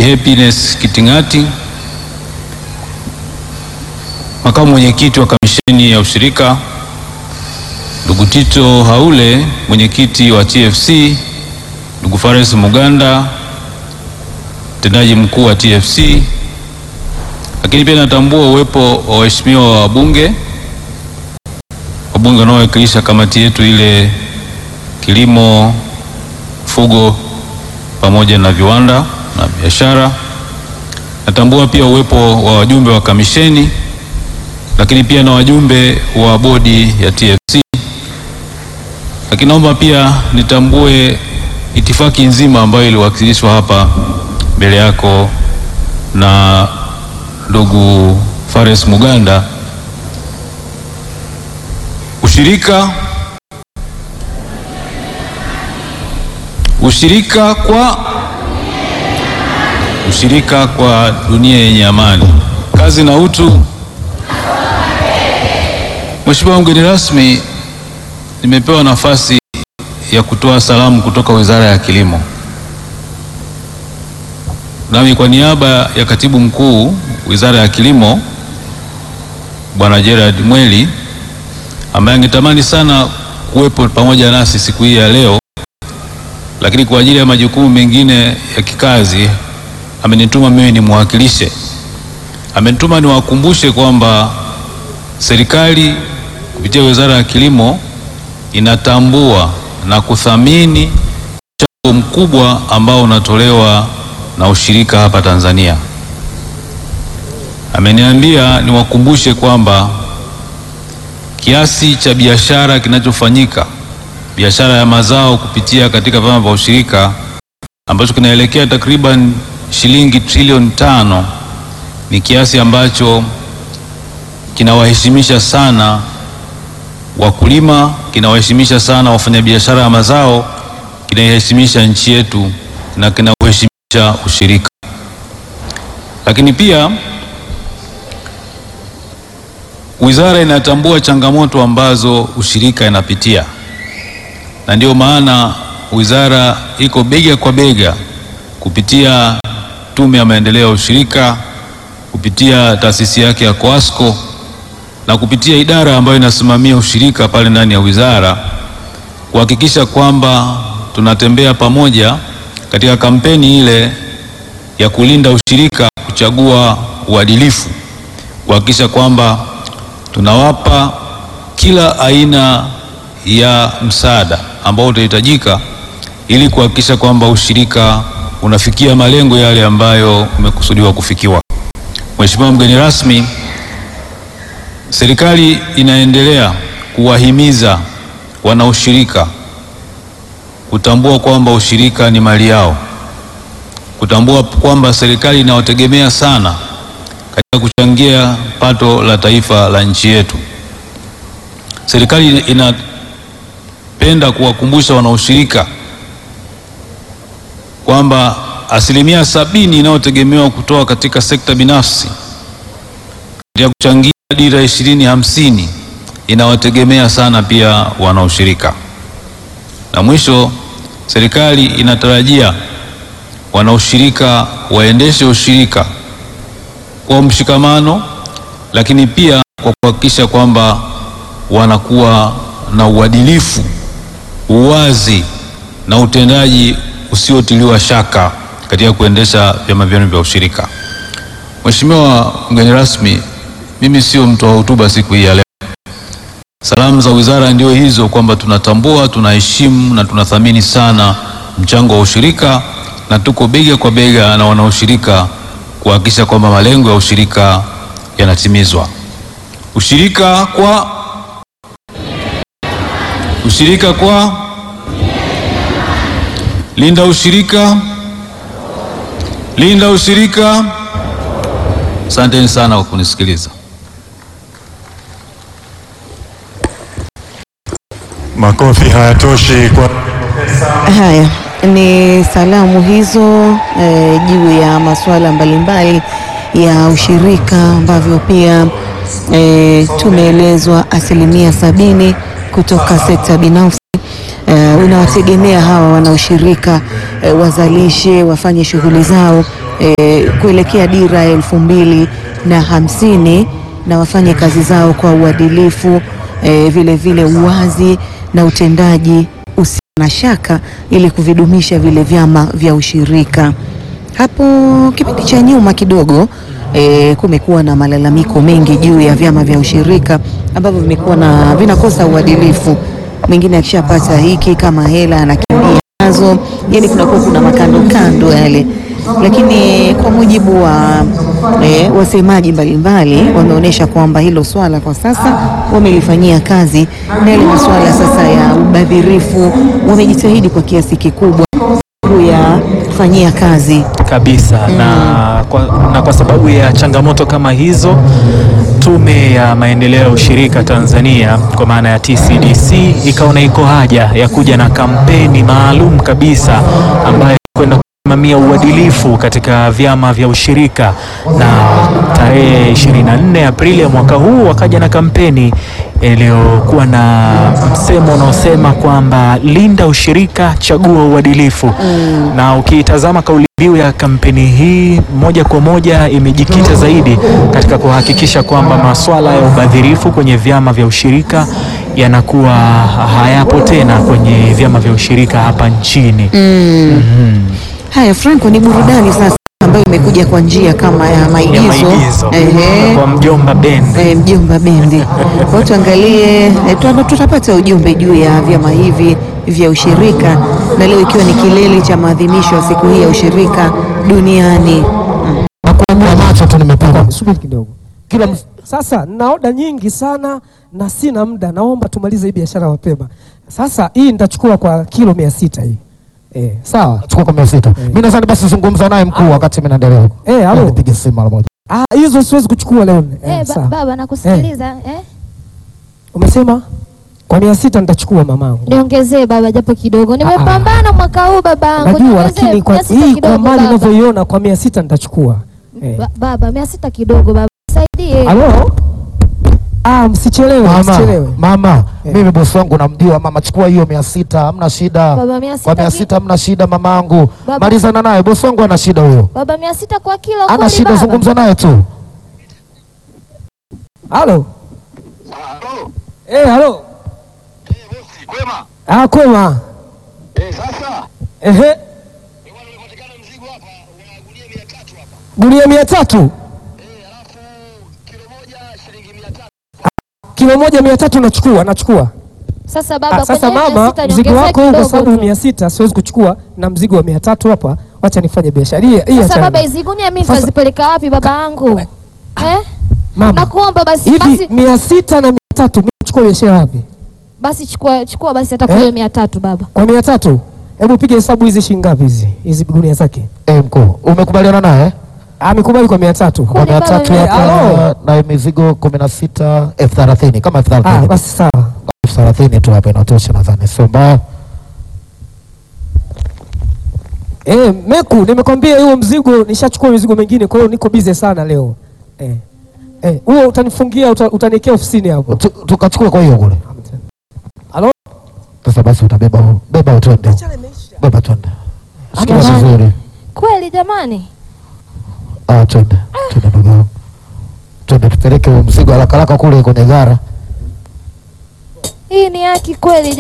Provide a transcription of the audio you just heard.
Happiness Kitingati, makamu mwenyekiti wa kamisheni ya ushirika, ndugu Tito Haule, mwenyekiti wa TFC, ndugu Fares Muganda, mtendaji mkuu wa TFC, lakini pia natambua uwepo wa waheshimiwa wabunge, wabunge wanaowakilisha kamati yetu ile kilimo, fugo pamoja na viwanda na biashara. Natambua pia uwepo wa wajumbe wa kamisheni, lakini pia na wajumbe wa bodi ya TFC. Lakini naomba pia nitambue itifaki nzima ambayo iliwakilishwa hapa mbele yako na ndugu Fares Muganda. Ushirika ushirika kwa ushirika kwa dunia yenye amani, kazi na utu. Mheshimiwa mgeni rasmi, nimepewa nafasi ya kutoa salamu kutoka Wizara ya Kilimo, nami kwa niaba ya Katibu Mkuu Wizara ya Kilimo Bwana Gerard Mweli ambaye angetamani sana kuwepo pamoja nasi siku hii ya leo, lakini kwa ajili ya majukumu mengine ya kikazi amenituma mimi nimwakilishe. Amenituma niwakumbushe kwamba serikali kupitia Wizara ya Kilimo inatambua na kuthamini mchango mkubwa ambao unatolewa na ushirika hapa Tanzania. Ameniambia niwakumbushe kwamba kiasi cha biashara kinachofanyika biashara ya mazao kupitia katika vyama vya ushirika ambacho kinaelekea takriban shilingi trilioni tano ni kiasi ambacho kinawaheshimisha sana wakulima, kinawaheshimisha sana wafanyabiashara ya mazao, kinaiheshimisha nchi yetu na kinauheshimisha ushirika. Lakini pia wizara inatambua changamoto ambazo ushirika inapitia, na ndio maana wizara iko bega kwa bega kupitia Tume ya Maendeleo ya Ushirika, kupitia taasisi yake ya Coasco na kupitia idara ambayo inasimamia ushirika pale ndani ya wizara kuhakikisha kwamba tunatembea pamoja katika kampeni ile ya kulinda ushirika, kuchagua uadilifu, kuhakikisha kwamba tunawapa kila aina ya msaada ambao utahitajika ili kuhakikisha kwamba ushirika unafikia malengo yale ambayo umekusudiwa kufikiwa. Mheshimiwa mgeni rasmi, serikali inaendelea kuwahimiza wanaushirika kutambua kwamba ushirika ni mali yao, kutambua kwamba serikali inawategemea sana katika kuchangia pato la taifa la nchi yetu. Serikali inapenda kuwakumbusha wanaushirika kwamba asilimia sabini inayotegemewa kutoka katika sekta binafsi katika kuchangia dira ishirini hamsini inawategemea sana pia wanaushirika. Na mwisho, serikali inatarajia wanaushirika waendeshe ushirika kwa mshikamano, lakini pia kwa kuhakikisha kwamba wanakuwa na uadilifu, uwazi na utendaji usiotiliwa shaka katika kuendesha vyama vyenu vya ushirika. Mheshimiwa mgeni rasmi, mimi sio mtu wa hotuba siku hii ya leo. Salamu za wizara ndio hizo kwamba tunatambua, tunaheshimu na tunathamini sana mchango wa ushirika na tuko bega kwa bega na wanaushirika kuhakikisha kwamba malengo ya ushirika yanatimizwa. Ushirika kwa ushirika kwa linda ushirika, linda ushirika. Asanteni sana kwa kunisikiliza. Makofi hayatoshi kwa Haya ni salamu hizo eh, juu ya masuala mbalimbali ya ushirika ambavyo pia eh, tumeelezwa asilimia sabini kutoka sekta binafsi eh, unawategemea hawa wanaoshirika eh, wazalishe wafanye shughuli zao eh, kuelekea dira ya elfu mbili na hamsini na wafanye kazi zao kwa uadilifu eh, vile vile uwazi na utendaji usio na shaka ili kuvidumisha vile vyama vya ushirika. Hapo kipindi cha nyuma kidogo e, kumekuwa na malalamiko mengi juu ya vyama vya ushirika ambavyo vimekuwa na vinakosa uadilifu. Mwingine akishapata hiki kama hela anakimbia nazo, yani kunakuwa kuna makando kando yale, lakini kwa mujibu wa e, wasemaji mbalimbali wameonyesha kwamba hilo swala kwa sasa wamelifanyia kazi, na yale masuala sasa ya ubadhirifu wamejitahidi kwa kiasi kikubwa kuyafanyia kazi. kabisa na, kwa, na kwa sababu ya changamoto kama hizo, Tume ya Maendeleo ya Ushirika Tanzania kwa maana ya TCDC ikaona iko haja ya kuja na kampeni maalum kabisa ambayo kwenda kusimamia uadilifu katika vyama vya ushirika, na tarehe 24 Aprili ya mwaka huu wakaja na kampeni iliyokuwa na msemo unaosema kwamba linda ushirika, chagua uadilifu. Na ukiitazama kauli mbiu ya kampeni hii moja kwa moja imejikita zaidi katika kuhakikisha kwamba masuala ya ubadhirifu kwenye vyama vya ushirika yanakuwa hayapo tena kwenye vyama vya ushirika hapa nchini. Haya, Franco, ni burudani sasa ambayo imekuja kwa njia kama ya ya maigizo, maigizo Ehe. kwa mjomba bendi. Eh, mjomba bendi. Kwa hiyo tuangalie, eh, tuta- tutapata ujumbe juu ya vyama hivi vya ushirika, na leo ikiwa ni kilele cha maadhimisho ya siku hii ya ushirika duniani. Nakuambia macho tu nimepaka. Subiri kidogo. Kila ms- sasa na oda nyingi sana na sina muda, naomba tumalize hii biashara mapema. Sasa hii nitachukua kwa kilo mia sita hii eh, sawa. Chukua kwa mia sita. Mimi nadhani basi zungumza naye mkuu wakati mimi naendelea huko. Eh, halo. Nipige simu mara moja. Ah, hizo siwezi kuchukua leo. Eh, Eh, ba sawa. baba nakusikiliza eh? Umesema kwa mia sita nitachukua mamangu. Niongezee baba japo kidogo. Nimepambana mwaka huu babangu. Najua Niongezee lakini kwa mia sita hii kwa kidogo, mali baba. ninavyoiona kwa mia sita nitachukua. Eh. Ba- Baba mia sita kidogo baba. Saidie. Halo? Ah, msichelewe, Mama, msichelewe. mama, Eh. mimi bosi wangu namjua mama, chukua hiyo mia sita, hamna shida. Baba mia Kwa sita. mia ki- sita hamna shida mamangu. Baba. Malizana naye, bosi wangu ana shida huyo. Baba mia sita kwa kilo Ana kweli shida, baba? zungumza naye tu. Halo? Eh, halo? Kwema. Ah, kwema. Eh, sasa Ehe. bwana umepatikana mzigo hapa wa gunia 300 hapa. Gunia mia tatu. Eh, alafu kilo moja shilingi 300. Kilo moja mia tatu nachukua, nachukua. Sasa baba Ah, sasa kwenye mia mama, sita mzigo niongezee wako huu kwa kidogo sababu tu. mia sita siwezi kuchukua na mzigo wa mia tatu hapa, wacha nifanye biashara hii. hii Sasa achana baba nayo. hizi gunia mimi Sasa- nitazipeleka wapi baba yangu? Eh? Mama, Nakuomba basi hivi basi mia sita na mia tatu mimi nachukua biashara wapi? basi chukua chukua basi hata Eh? kilo mia tatu baba. Kwa mia tatu? Hebu piga hesabu hizi shilingi ngapi hizi? Hizi gunia zake. Eh, mkuu, umekubaliana naye? Amekubali kwa mia tatu. Kwa Kwani mia baba tatu mimi- hapa na mizigo kumi na sita elfu thelathini kama elfu Ah, thelathini basi sawa. elfu thelathini tu hapa inatosha, nadhani sio mbaya. Eh, Meku, nimekwambia huo mzigo nishachukua mizigo mingine, kwa hiyo niko busy sana leo. Eh. Eh, huo utanifungia uta, utaniwekea ofisini hapo. Tu- Tukachukua kwa hiyo kule. Halo? Sasa basi utabeba huo. beba utwende, beba twende, sikia Jamani. vizuri. Kweli jamani? Ah, twende twende ndugu yangu, twende tupeleke huo mzigo haraka haraka kule kwenye gara. Hii ni haki kweli